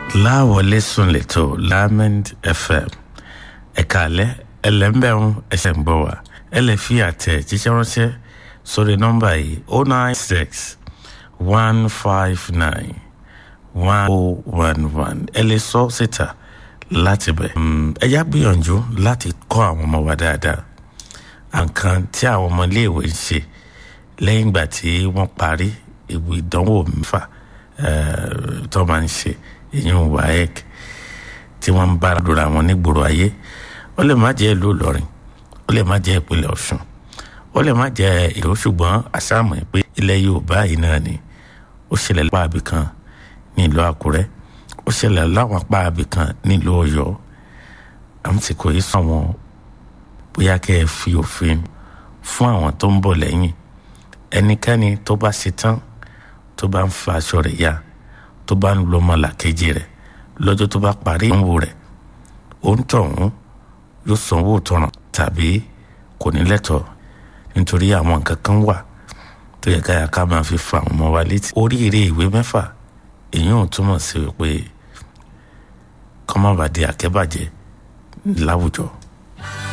láwọlé sùn lẹ́tọ̀ lament fm ẹ̀ka alẹ́ ẹlẹ́mbẹ̀rún ẹsẹ̀ ń bọ̀ wá ẹ lè fi àtẹ̀ jíṣẹ́ ránṣẹ́ sórí nọ́mbà yìí oh nine six one five nine one oh one one ẹ lè sọ síta láti bẹ̀. ẹ yá gbìyànjú láti kọ́ àwọn ọmọ wa dáadáa àǹkan tí àwọn ọmọ iléèwé ń ṣe lẹ́yìn ìgbà tí wọ́n parí ìwé ìdánwò mẹ́fà tó máa ń ṣe ìyẹn waec tí wọ́n ń bára lóra wọn nígboro ayé ó lè má jẹ́ ìlú ìlọrin ó lè má jẹ́ ìpínlẹ̀ ọ̀ṣun ó lè má jẹ́ ìlú ṣùgbọ́n àṣàmù pé ilẹ̀ yorùbá yìí náà ni ó ṣẹlẹ̀ lápá àbí kan ní ìlú àkúrẹ́ ó ṣẹlẹ̀ láwọn apá àbí kan ní ìlú ọ̀yọ́ àmì tí kò yí sàn wọn bóyá kẹ́ ẹ fi òfin fún àwọn tó ń bọ̀ lẹ́yìn ẹnikẹ́ni tó bá ṣe tán tó bá ń fa aṣọ rẹ̀ ya tó bá ń lo ọmọlàkejì rẹ̀ lọ́jọ́ tó bá parí ìdánwò rẹ̀ òǹtọ̀hún yóò sanwó ìtanràn tàbí kò ní lẹ́tọ̀ọ́ nítorí àwọn nǹkan kan wà tó yẹ káyà ká máa fi fa àwọn ọmọ wa létí. oríire ìwé mẹ́fà èyí ò túmọ̀ sí pé kọ́mọ́bàdé àkẹ́bàjẹ́ láwùjọ.